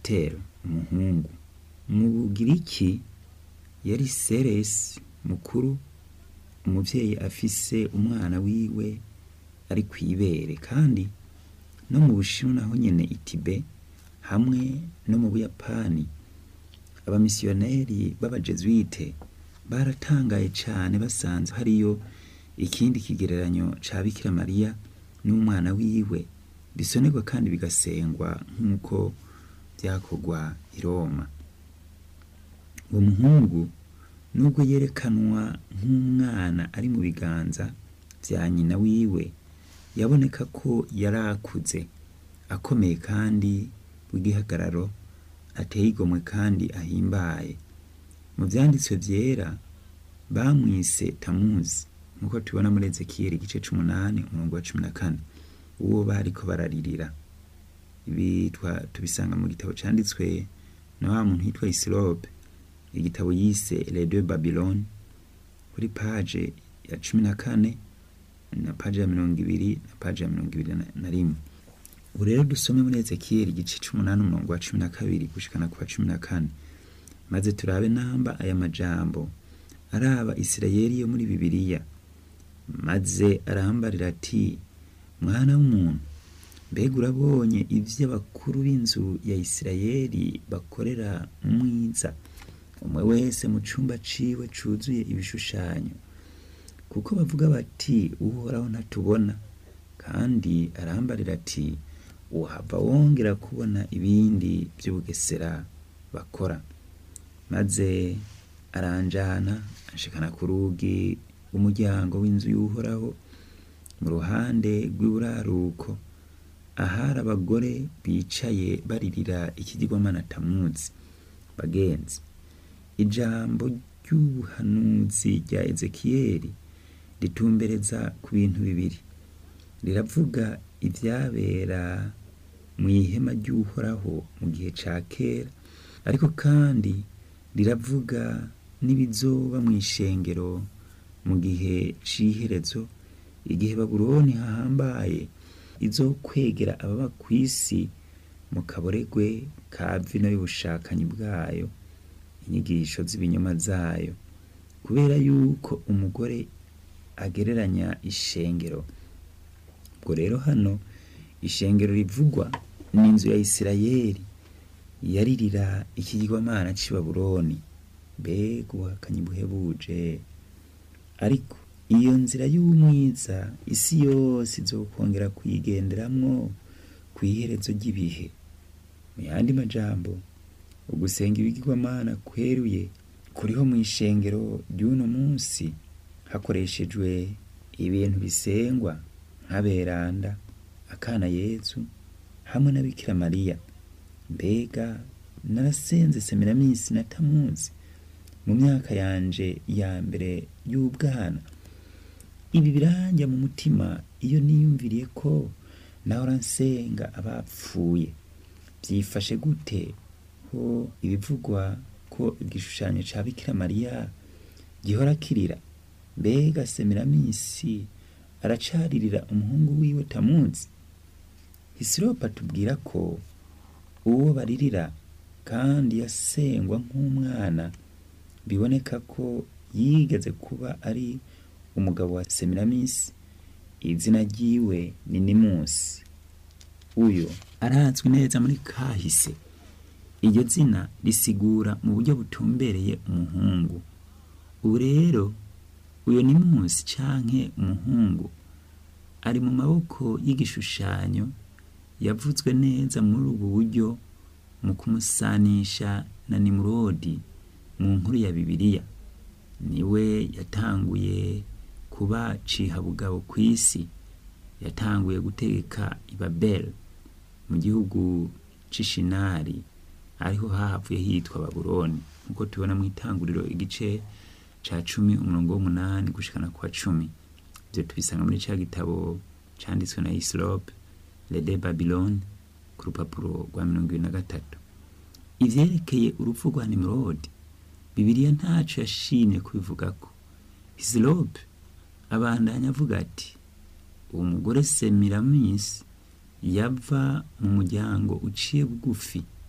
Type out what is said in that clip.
Esiteri umuhungu mu bugiriki yari seresi mukuru umuvyeyi afise umwana wiwe ari kw'ibere kandi no mu bushinwa naho nyene itibe hamwe no mu buyapani abamisiyoneri b'abajesuite baratangaye cane basanze hariyo ikindi kigereranyo ca bikira mariya n'umwana wiwe bisonerwa kandi bigasengwa nk'uko vyakorwa i roma uwo muhungu nubwo yerekanwa nk'umwana ari mu biganza vya nyina wiwe yaboneka ko yari akuze akomeye kandi w'igihagararo ateye igomwe kandi ahimbaye mu vyanditswe vyera bamwise tamuzi nk'uko tubona muri ezekiyeli igice c'umunani umurongo wa cumi na kane uwo bariko bararirira ibi twa- tubisanga mu gitabo canditswe na wa muntu yitwa isilope igitabo yise les deux babylone kuri paje ya cumi na kane na paje ya mirongo ibiri na paje ya mirongo ibiri na- na rimwe ubu rero dusome muri ezekiyeli igice c'umunani umurongo wa cumi na kabiri gushikana ku wa cumi na kane maze turabe namba aya majambo araba isirayeli yo muri bibiliya maze arambarira ati mwana w'umuntu mbega urabonye ivyo abakuru b'inzu ya isirayeli bakorera umwiza umwe wese mu cumba ciwe cuzuye ibishushanyo kuko bavuga bati uhoraho ntatubona kandi arambarira ati uhava wongera kubona ibindi vy'ubugesera bakora maze aranjana anshikana ku rugi rw'umuryango w'inzu y'uhoraho mu ruhande rw'iburaruko ahari abagore bicaye baririra ikigirwamana tamuzi bagenzi ijambo ry'ubuhanuzi rya ezekiyeli ritumbereza ku bintu bibiri riravuga ivyabera mu ihema ry'uhoraho mu gihe ca kera ariko kandi riravuga n'ibizoba mw'ishengero mu gihe c'iherezo igihe babuloni hahambaye izokwegera ababa kw'isi mu kaboregwe ka vino y'ubushakanyi bwayo inyigisho z'ibinyoma zayo kubera yuko umugore agereranya ishengero ubwo rero hano ishengero rivugwa n'inzu ya isirayeli yaririra ikigirwamana c'i babuloni mbega ubuhakanyi buhebuje ariko iyo nzira y'umwiza isi yose izokongera kuyigenderamwo kw'iherezo ry'ibihe mu yandi majambo ugusenga ibigirwamana kweruye kuriho mw'ishengero ry'uno munsi hakoreshejwe ibintu bisengwa nk'aberanda akana yezu hamwe na bikira mariya mbega narasenze semiraminsi na tamuzi mu myaka yanje ya mbere y'ubwana ibi biranja mu mutima iyo niyumviriye ko nahora nsenga abapfuye byifashe gute ko ibivugwa ko igishushanyo ca bikira mariya gihora kirira mbega semiraminsi aracaririra umuhungu wiwe tamuzi hisiropa tubwira ko uwo baririra kandi yasengwa nk'umwana biboneka ko yigeze kuba ari umugabo wa semiraminsi izina ryiwe ni nimusi uyo arazwi neza muri kahise iryo zina risigura mu buryo butumbereye umuhungu ubu rero uyo nimusi canke umuhungu ari mu maboko y'igishushanyo yavuzwe neza muri ubu buryo mu kumusanisha na nimurodi mu nkuru ya bibiliya niwe yatanguye kuba cihabugabo kw'isi yatanguye gutegeka ibabeli mu gihugu c'ishinari ariho hahavuye hitwa babuloni nk'uko tubona mu itanguriro igice ca cumi umurongo w'umunani gushikana kwa cumi ivyo tubisanga muri ca gitabo canditswe na isilope lede babiloni ku rupapuro rwa mirongo ibiri na gatatu ivyerekeye urupfu rwa nimurodi bibiliya ntaco yashimye kubivugako isilope abandanya avuga ati uwo mugore semiramisi yava mu muryango uciye bugufi